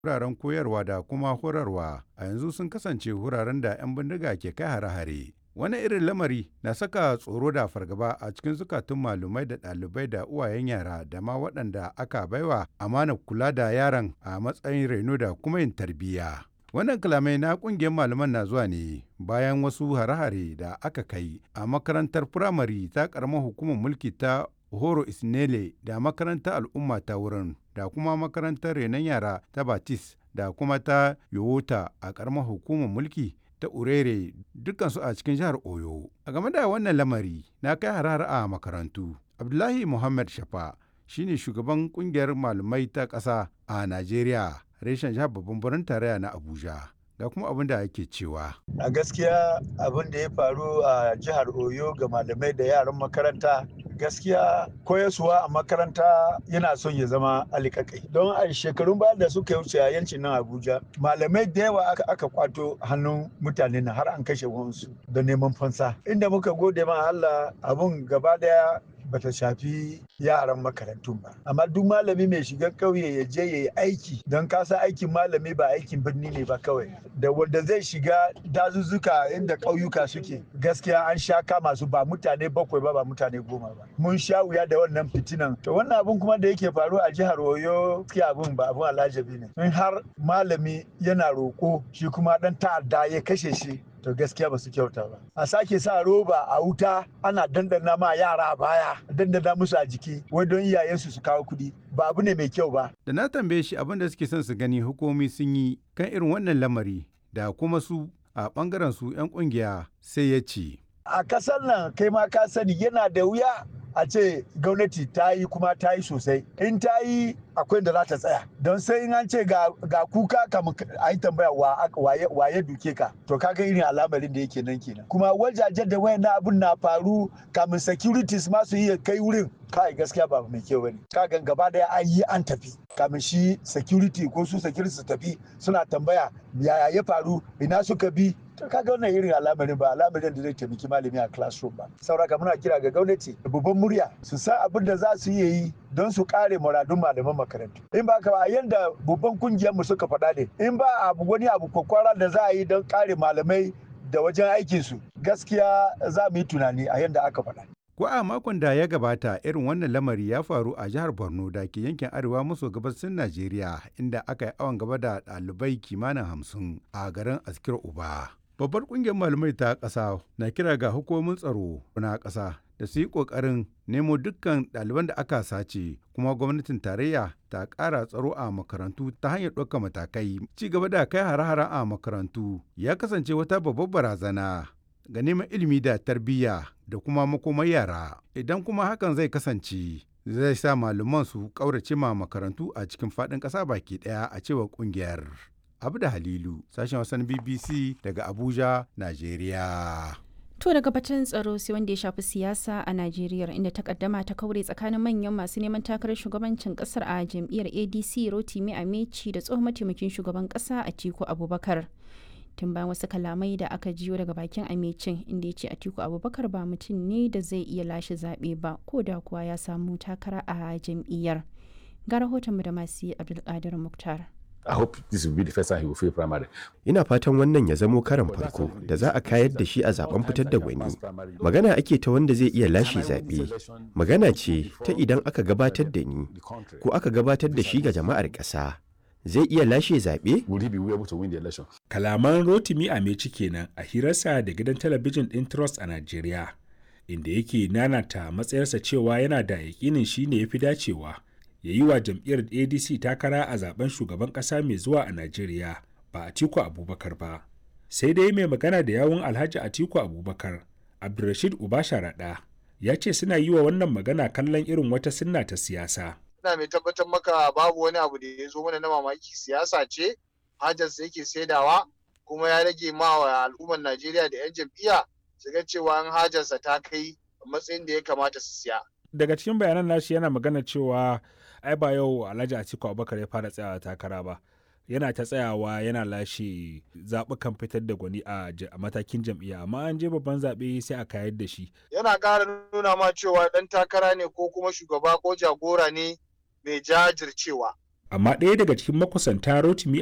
wuraren koyarwa da kuma horarwa a yanzu sun kasance wuraren da 'yan bindiga ke kai hare-hare. Wani irin lamari na saka tsoro da fargaba a cikin zukatun malumai da ɗalibai da uwayen yara da ma waɗanda aka baiwa amana kula da yaran a matsayin reno da kuma yin tarbiyya. Wannan kalamai na ƙungiyar malaman na zuwa ne bayan wasu hare-hare da aka kai a makarantar firamare ta ƙaramar hukumar mulki ta Horo Isnele da makarantar al'umma ta wurin da kuma makarantar renon yara ta Batis da kuma ta Yowota a ƙaramar hukumar mulki ta Urere dukansu a cikin jihar Oyo. A game da wannan lamari na kai har a makarantu. Abdullahi Muhammad Shafa shine shugaban kungiyar malamai ta ƙasa a Najeriya reshen jihar babban birnin tarayya na Abuja. Ga kuma abin da ake cewa. A gaskiya abin da ya faru a jihar Oyo ga malamai da yaran makaranta gaskiya koyaswa a makaranta yana son ya zama alikakai don a shekarun baya da suka wuce a yancin nan abuja malamai da yawa aka, aka kwato hannun mutane na har an kashe wansu da neman fansa inda muka gode ma allah abun gaba daya bata shafi yaran makarantun ba amma duk malami mai shiga ƙauye ya je ya yi aiki don kasa aikin malami ba aikin birni ne ba kawai da wanda zai shiga dazuzzuka inda ƙauyuka suke gaskiya an sha kama su ba mutane bakwai ba ba mutane goma ba mun sha wuya da wannan fitinan to wannan abun kuma da yake faru a jihar oyo gaskiya abun ba abun alajabi ne in har malami yana roƙo shi kuma dan ta'adda ya kashe shi to gaskiya ba su kyauta ba a sake sa roba a wuta ana dandana ma yara a baya dandana musu a jiki wai don iyayensu su kawo kuɗi ba abu ne mai kyau ba da na tambaye shi abin da suke son su gani hukumomi sun yi kan irin wannan lamari da kuma su a bangaren su 'yan kungiya sai ya ce a kasar nan kai ma ka sani yana da wuya a ce gwamnati ta yi kuma ta yi sosai in ta yi akwai da za ta tsaya don sai in an ce ga, kuka kamun a yi tambaya wa ya duke ka to kaga irin alamarin da yake nan kenan kuma wajajen da wayan abun na faru kamun securities ma su iya kai wurin kai gaskiya ba mai kyau bane kaga gaba daya an yi an tafi kamin shi security ko su security su tafi suna tambaya yaya ya faru ina suka bi to kaga wannan irin alamarin ba alamarin da zai taimaki malami a classroom ba sauraka muna kira ga gwamnati da babban murya su san abin da za su iya yi don su kare muradun malaman makarantu in ba ka ba yanda babban kungiyar mu suka faɗa ne in ba abu wani abu kwakwara da za a yi don kare malamai da wajen aikin su gaskiya za mu yi tunani a yanda aka faɗa Ko a makon da ya gabata irin wannan lamari ya faru a jihar Borno da ke yankin arewa maso gabasin Najeriya inda aka yi awon gaba da ɗalibai kimanin hamsin a garin Askir Uba. Babbar ƙungiyar malamai ta ƙasa na kira ga hukumomin tsaro na ƙasa da su yi ƙoƙarin nemo dukkan ɗaliban da aka sace kuma gwamnatin tarayya ta ƙara tsaro a makarantu ta hanyar ɗaukar matakai. Ci gaba da kai hare-hare a makarantu ya kasance wata babbar barazana ga neman ilimi da tarbiyya da kuma makomar yara idan kuma hakan zai kasance zai sa malaman su ƙaurace ma makarantu a cikin faɗin ƙasa baki ɗaya a cewar ƙungiyar. abu da halilu sashen wasan bbc daga abuja najeriya To daga batun tsaro sai wanda ya shafi siyasa a Najeriya inda takaddama ta kaure tsakanin manyan masu neman takarar shugabancin kasar a jam'iyyar ADC Rotimi Ameci da tsohon mataimakin shugaban kasa Atiku Abubakar. Tun bayan wasu kalamai da aka jiyo daga bakin Amecin inda ya ce Atiku Abubakar ba mutum ne da zai iya lashe zaɓe ba ko da kuwa ya samu takara a jam'iyyar. Ga rahotonmu da masu Abdulkadir Muktar. I hope this will be the first time he will fail primary. Ina fatan wannan ya zamo karan farko da za a kayar da shi a zaben fitar da gwani. Magana ake ta wanda zai iya lashe zaɓe. Magana ce ta idan aka gabatar da ni ko aka gabatar da shi ga jama'ar ƙasa. Zai iya lashe zaɓe? Will he be able to win the election? Kalaman Rotimi Ameci kenan a hirarsa da gidan talabijin ɗin Trust a Najeriya, inda yake nanata matsayarsa cewa yana da yaƙinin shi ne ya fi dacewa. ya yi wa jam'iyyar adc takara a zaben shugaban kasa mai zuwa a najeriya ba atiku abubakar ba sai dai mai magana da yawun alhaji atiku abubakar abdulrashid uba sharaɗa ya ce suna yi wa wannan magana kallon irin wata sunna ta siyasa ina mai tabbatar maka babu wani abu da ya zo mana na mamaki siyasa ce hajarsa yake saidawa kuma ya rage ma wa al'ummar najeriya da 'yan jam'iyya su ga cewa an hajarsa ta kai matsayin da ya kamata su siya daga cikin bayanan nashi yana magana cewa ai ba yau alhaji atiku abubakar ya fara tsayawa takara ba yana ta tsayawa yana lashe zaɓukan fitar da gwani a matakin jam'iyya amma an je babban zaɓe sai a kayar da shi yana ƙara nuna ma cewa ɗan takara ne ko kuma shugaba ko jagora ne mai jajircewa amma ɗaya daga cikin makusanta rotimi